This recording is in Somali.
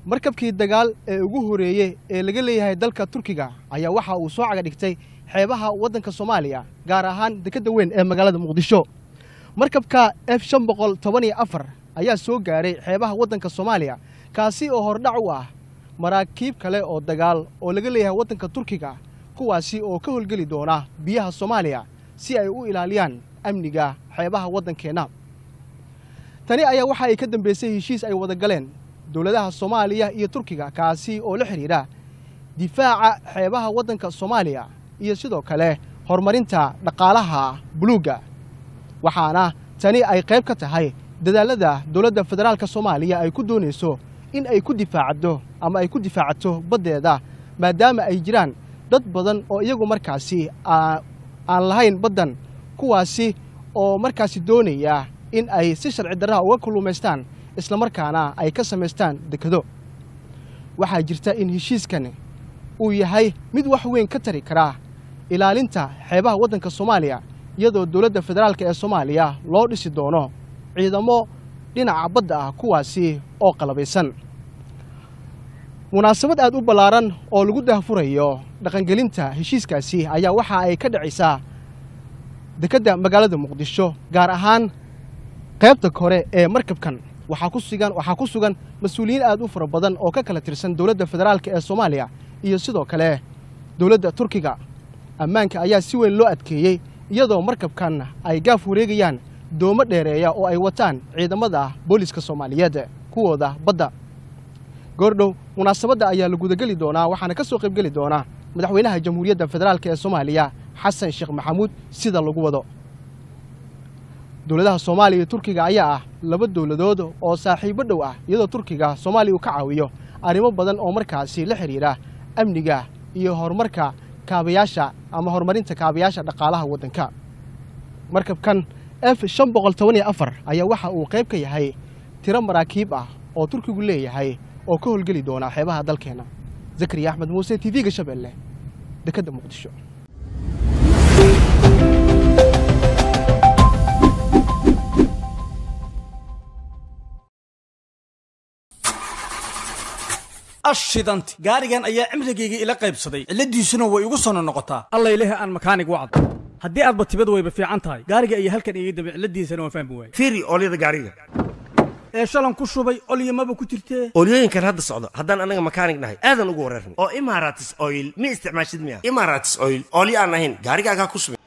markabkii dagaal ee ugu horeeyey ee laga leeyahay dalka turkiga ayaa waxa uu soo caga dhigtay xeebaha waddanka soomaaliya gaar ahaan dekedda weyn ee magaalada muqdisho markabka f shan boqol toban iyo afar ayaa soo gaaray xeebaha waddanka soomaaliya kaasi oo hordhac u ah maraakiib kale oo dagaal oo laga leeyahay waddanka turkiga kuwaasi oo ka howlgeli doona biyaha soomaaliya si ay u ilaaliyaan amniga xeebaha waddankeenna tani ayaa waxa ay ka dambeysay heshiis ay wada galeen dowladaha soomaaliya iyo turkiga kaasi oo la xidhiidha difaaca xeebaha waddanka soomaaliya iyo sidoo kale horumarinta dhaqaalaha buluugga waxaana tani ay qayb ka tahay dadaalada dowladda federaalka soomaaliya ay ku doonayso in ay ku difaacdo ama ay ku difaacato baddeeda maadaama ay jiraan dad badan oo iyagu markaasi aan lahayn baddan kuwaasi oo markaasi doonaya in ay si sharci darraha uga kullumaystaan islamarkaana ay ka samaystaan dekado waxaa jirta in heshiiskan uu yahay mid wax weyn ka tari karaa ilaalinta xeebaha waddanka soomaaliya iyadoo dowladda federaalka ee soomaaliya loo dhisi doono ciidamo dhinaca badda ah kuwaasi oo qalabaysan munaasabad aad u ballaaran oo lagu daahfurayo dhaqangelinta heshiiskaasi ayaa waxa ay ka dhacaysaa dekedda magaalada muqdisho gaar ahaan qaybta kore ee markabkan waxaa ku sugan waxaa ku sugan mas-uuliyiin aad u fara badan oo ka kala tirsan dowladda federaalka ee soomaaliya iyo sidoo kale dowladda turkiga ammaanka ayaa si weyn loo adkeeyey iyadoo markabkan ay gaaf wareegayaan doomo dheereeya oo ay wataan ciidamada booliska soomaaliyeed kuwooda badda goordhow munaasabadda ayaa la gudageli doonaa waxaana ka soo qaybgeli doonaa madaxweynaha jamhuuriyadda federaalk ee soomaaliya xasan sheekh maxamuud sida lagu wado dowladaha soomaaliya iyo turkiga ayaa ah laba dowladood oo saaxiibo dhow ah iyadoo turkiga soomaaliya uu ka caawiyo arrimo badan oo markaasi la xidhiidha amniga iyo horumarka kaabayaasha ama horumarinta kaabayaasha dhaqaalaha waddanka markabkan f shan boqol toban iyo afar ayaa waxa uu qayb ka yahay tiro maraakiib ah oo turkigu leeyahay oo ka howlgeli doona xeebaha dalkeenna zakariya axmed muuse t v-ga shabeelle dekedda muqdisho ashidanti gaarigan ayaa cimrigayga ila qaybsaday cilladiisuna way igu sono noqotaa allayleh aan makaanig wacdo haddii aadba tibad wayba fiican tahay gaariga ayaa halkan iga dambe cilladiisana waan fahmi waayey fiiri oolyada gaariga ee shalan ku shubay olyamaba ku jirtee oolyooyinkan hadda socdo haddaan anaga makaanig nahay aadan ugu wareerna oo imaratis oil ma isticmaashid miya imaratis oil oolyo aan ahayn gaarigaagaa ku subin